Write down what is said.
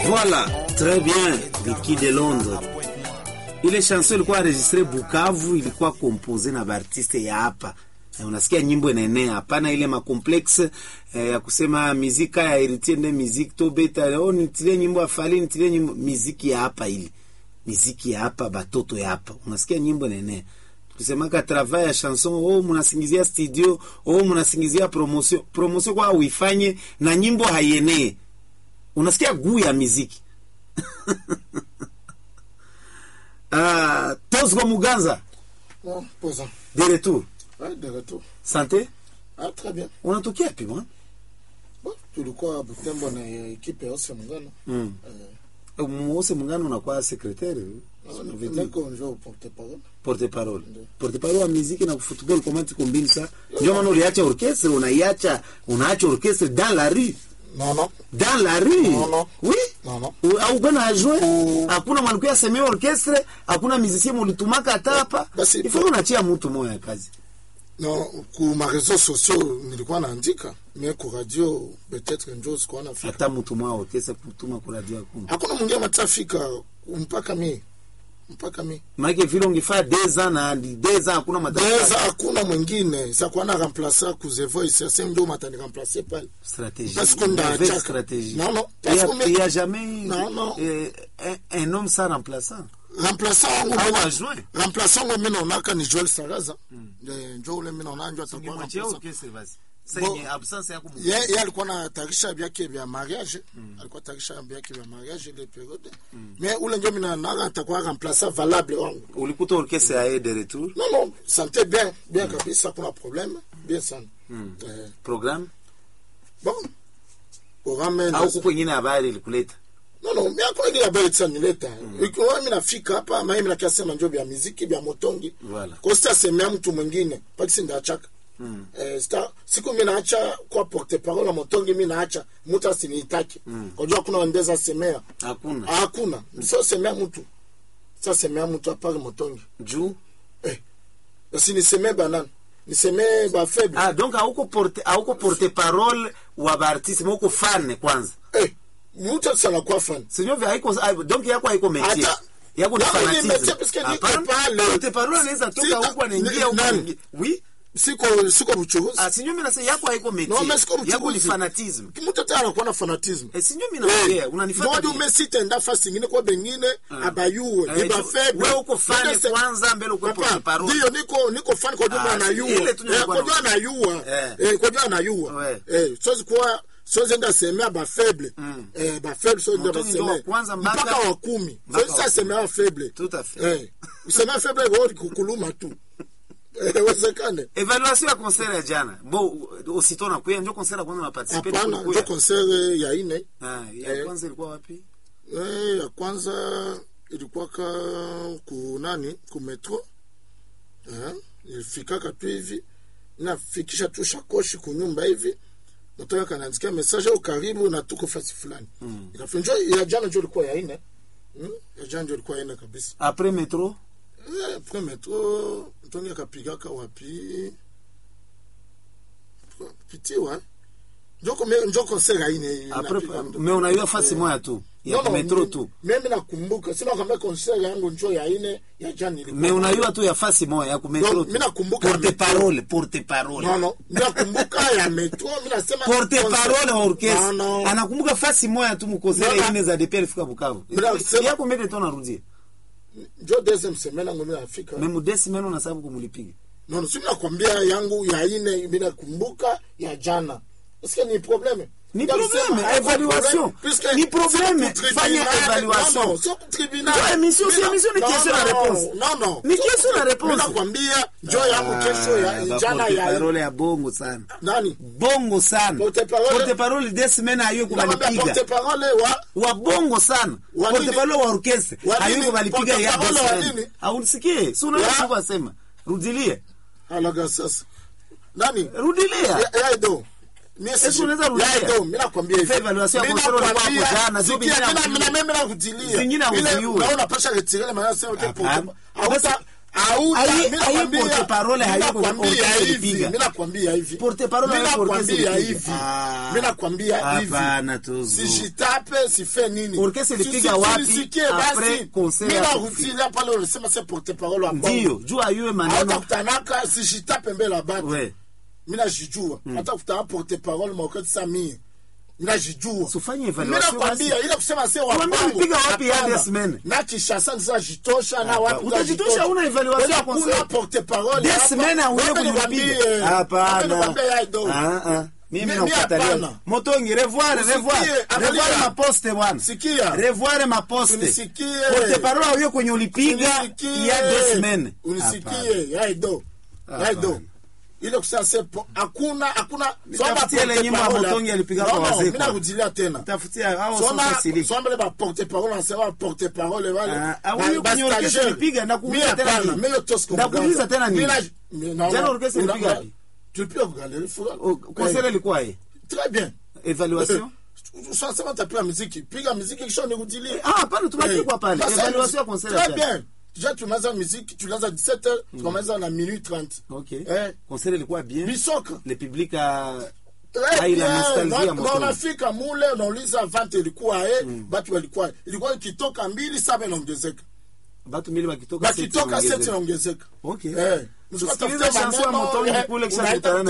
Voilà, très bien, Vicky de Londres. Ile chanson ilikuwa enregistre Bukavu, ilikuwa compose na baartiste ya hapa. Eh, Unasikia nyimbo inaenea, hapana ile makomplexe eh, ya kusema mizika ya Heritier nde miziki to beta oh, nitilie nyimbo ya Fally nitilie nyimbo miziki ya hapa ile. Miziki ya hapa batoto ya hapa. Unasikia nyimbo inaenea. Tukisemaka travail ya chanson, oh mnasingizia studio, oh mnasingizia promotion. Promotion kwa uifanye na nyimbo haienee. Unasikia guu ya miziki. Ah, Tosgo Muganza, Non, posant. de retour. Ouais, de retour. Santé, Ah, très bien. unatokea wapi bwana? Bon, tulikuwa Butembo na ekipe yose Muungano. Mm. Eh, Mwose Mungano unakuwa secrétaire, na- niko njo porte parole. porte parole. Ndio. Porte parole wa muziki na football comment iko mbili sa. Ndio maana uliacha orchestre, unaiacha unaacha orchestre dans la rue. Non, non. Dans la rue. Non, non. Oui. Non, non. U- au bwana ajue Mm. hakuna mwanamke asemea orchestre hakuna musicien mulitumaka hata hapa Basi, ifo unachia mtu moya ya kazi Non, ku ma réseaux sociaux nilikuwa naandika, mais ku radio peut-être njo sikuwa nafika. hata mtu moya orchestre kutuma kwa radio hakuna Hakuna mwingine matafika mpaka mi. Mpaka mi. maana vile ungefaa deux ans na deux ans hakuna Deza madarasa hakuna mwingine. Sakuwa na remplacer ku The Voice, sasa ndio matani remplacer pale. stratégie Parce qu'on a mauvaise Jack. stratégie Non, non, il y parce a, qu'on met- il y a jamais Non, non. euh, un, un homme sans remplaçant remplaçant wangu au mimi- adjoint remplaçant wangu mimi naonaka ni Joel Saraza Eh, njo ule mimi naona njo atakuwa ungemwachia remplaçant. orchestre basi Bon. sasa yenye absence yako mu- ye ye alikuwa na tarisha vyake vya mariage alikuwa tarisha vyake vya mariage ile periode mais ule njo mimi naona atakuwa remplaçant valable wangu ulikuta orchestre ya de retour non non santé bien bien kabisa kuna problème bien sana eh, programme bon programme au kuko ingine habari ilikuleta non non mimi akwa ile habari tsa nileta ikiwa mimi nafika hapa mimi mimi nakasema njo vya muziki vya motongi Voilà. kwa sita semea mtu mwingine pakisi ndachaka Mm. Eh, sta siku mi naacha kwa porte parole motongi mi naacha mtu asiniitaki mm. kujua kuna wandeza semea hakuna hakuna sio semea mtu sa semea mtu apari motongi juu eh. basi nisemee banani nisemee bafeble ah donc hauko porte hauko porte parole wa baartiste mais uko fan kwanza eh. mtu sana kwa fan Sio vya haiko ah, donc yako haiko métier. Hata- Yako ni Yako ni fanatisme. métier parce que niko Hapana, pale. porte parole anaweza toka Sita- huko anaingia huko nani? anaingia. Oui. siko siko buchuruzi Ah, sinyo mimi nasema yako haiko No, métier. mais siko Yako ni buchuruzi. fanatisme. mtu tena anakuwa na fanatisme Eh, sinyo mimi naongea, unanifuata. Ndio bien. umesitenda fasi ingine kwa bengine abayuwe Eh, ni bafeble wewe uko fan Ndio se- kwanza mbele uko Papa, porte parole. Ndio niko niko fan kwa jumla Ah, anayua. ile tu Eh, nilikuwa kwa jumla na- anayua. Eh. Eh, kwa jumla anayua. Ouais. Eh, sozi kwa sozi enda semea ba faible. Eh, ba faible sozi enda Mtoni ndio wa semea. kwanza mpaka- mpaka wa kumi. mpaka Sozi wa sasa semea wa faible. Tout à fait. Eh, semea faible kwa kukuluma tu. Eh, wezekane. Evaluation ya concert ya jana. Bo aussitôt na kuya ndio concert ya kwanza na participer Hapana, ndio concert ya ine. Ah, ya Eh. kwanza ilikuwa wapi? Eh, ya kwanza ilikuwa ka ku nani ku metro eh, ilifikaka tu hivi nafikisha tu shakoshi kunyumba hivi natoka kanaandikia message au karibu na tuko fasi fulani mm. ikafinjo ya jana njo ilikuwa ya ine mm? ya jana njo ilikuwa ya ine kabisa Après métro eh, pre metro ntongi akapigaka wapi pitiwa njoko me- njo concert ya ine après inapiga mdo. mais unaiwa fasi moja tu. Ya No, no, metro mi- tu. mimi nakumbuka sina kwambia concert yangu njo ya ine ya jana ilikuwa. Mais unaiwa tu ya fasi moja ya ku metro. No, tu. mimi nakumbuka porte metro. parole, porte parole. no no mimi nakumbuka ya metro mimi nasema porte concert- parole wa orchestre no, no. anakumbuka fasi moja tu mukosere No, no. ine za DPR fika Bukavu. Bila kusema- Yako mbele tona rudia. njo deuxième semaine yangu mimi nafika Memu desi meno na sababu kumulipiga. no no simi nakwambia yangu ya ine mimi nakumbuka ya jana Est-ce que ni problème Ni Ndio problème, kusema, haiko évaluation. problème, puisque Ni problème, sio ku fanya tribunal, évaluation. non, non, sio ku tribunal. Ndio, émission, si Mimi na- émission ni non, question na non, réponse. non, non. Ni Sio question na ku- réponse. mimi nakwambia njo yangu kesho ya ba jana porte ya parole ya bongo sana. nani Bongo sana. Porte parole- Porte parole desi meno ayo Nakwambia porte kubalipiga. parole wa Wa bongo sana. Wa Porte nini? parole wa orchestre. Wa Ayo nini? kubalipiga Porte ya parole desi wa meno. nini? Haunisikie? Si unaona Ya. sikuwa sema. Rudilie. alaga sasa nani Rudilia. Ya- ya Edo. Mimi Esi sijui. unaweza rudia? Ya Edo, mimi nakwambia hivi. Fais évaluation ya Mimi concert ulikuwa nakwambia, hapo jana, sio sikia, vingine mimi na- hakujiua. mimi na- mimi nakudilia. Vingine Ile- hakujiua. naona pasha retirele maana sema que Hapana. porte- hauta- Auta, Aye- mimi aye nakwambia- porte-parole mimi hayuko nakwambia orchestre hivi, ilipiga. mimi nakwambia hivi. Porte-parole Mimi hayuko orchestre nakwambia ilipiga. hivi. Ah. Mimi nakwambia hivi. Hapana, Tuzu. Sijitape, sife nini. Orchestre ilipiga Si- si- wapi sinisikie après basi. concert Mimi ya narudilia pale ulisema c'est porte-parole wa Bongo. ndio juu ayue maneno Hautakutanaka sijitape mbele ya batu. we Mimi najijua. Hata kutana porte-parole maokati sa mie. Mimi najijua. Sufanye Mimi evaluation nakwambia basi. ile kusema sio wa Tuambie Bongo. ulipiga wapi ya Hapana. des semaines? Na Kinshasa nisa jitosha na Hapa. wapi Utajitosha, huna evaluation ya concert. Kuna porte-parole. des hapa. semaines auye Wape kulipiga nikwambie. Wape hapana nikwambie ya ido. Ah, ah. mimi Mi- mi nakukatalia hapana. motongi revoir Usikie, revoir angalia. revoir maposte bwana Sikia. revoir maposte Unisikie. porte parole auye kwenye ulipiga Unisikie. ya deux semaines Hapana. unisikie yaido yaido Hapana. ile kusema sepo hakuna hakuna Nitafutie ile nyimbo ya Motongi alipiga kwa wazee mimi kwa. nakudilia tena tafutia hao Soma sasa siliki soma le ba porte parole nasema porte parole wale Ah, ah, ba- huyu ba kwenye orchestra stagiaire. ilipiga, ndakuuliza Mimi tena hapana, nini? mimi hiyo tosko Ndakuuliza mganga. tena nini? Mimi na- mimi naona- Jana orchestra una- ilipiga una- wapi? tulipiga kwa galerie Fura. Oh, concert Eh, ilikuwa ye très bien evaluation Sasa tapiga muziki piga muziki kisha nikudilie ah hapana tunapigwa pale Sasa, evaluation ya concert ya Très jana. bien. Déjà tunaanza muziki, tunaanza 17h, tukamaliza na minuit 30. okay Eh, concert ilikuwa bien bisoka. le public a Très Ah, ila bien. nostalgie ya Na- na Motongi. unafika mule unauliza vante ilikuwa eh, batu walikuwa ilikuwa ikitoka mbili saba inaongezeka. batu mbili wakitoka seti Bakitoka wanaongezeka. seti inaongezeka. Okay. Eh. Tusikilize Msipatafuta chanson ya maneno, Motongi eh, kule kisha unaita tutaenda